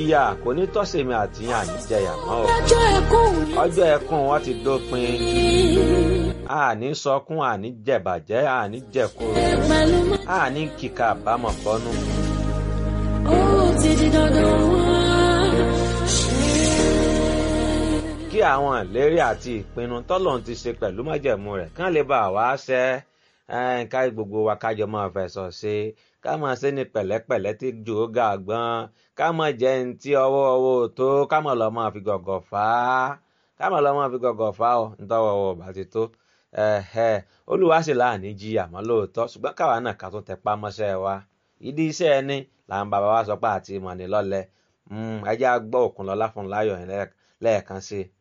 ìyà kò ní tọ́sẹ̀mí àtìyàn àníjẹyà mọ́ o ọjọ́ ẹkún mi ọjọ́ ẹkún wọn ti dópin àní sọkún àní jẹ̀bàjẹ́ àní jẹ̀kúrò pẹ̀lú mọ́. àní kíkà àbámọ̀ bọ́nú. ó ti di dandan wá. kí àwọn ìlérí àti ìpinnu tọ́lọ́run ti ṣe pẹ̀lú májẹ̀mú rẹ̀ kán lè bá wa ṣẹ ẹ́n, ká gbogbo wa kájọ máa fẹ̀sọ̀ ṣe ká máa ṣe ní pẹ̀lẹ́pẹ̀lẹ́ tí jò ó ga gbọ́n ká máa jẹ́ ní tí ọwọ́ ọwọ́ ò tó ká máa lọ máa fi gọ̀gọ̀ fà á ká máa lọ máa fi gọ̀gọ̀ fà á ọ nítọ́wọ́ ọwọ́ bá ti tó ẹ̀hẹ̀, olúwa sì láàní jí àmọ́ lóòótọ́ ṣùgbọ́n káwa náà ká tún tẹpá mọ́ṣẹ́ wa ìdí iṣẹ́ ẹni làwọn bàbá wa sọ pé àti ìmọ̀ ní lọ́lẹ̀ ẹ jẹ́ á gbọ́ Òkúnlọ́lá Fúnmiláyọ̀ yẹn lẹ́ẹ̀kan sí i.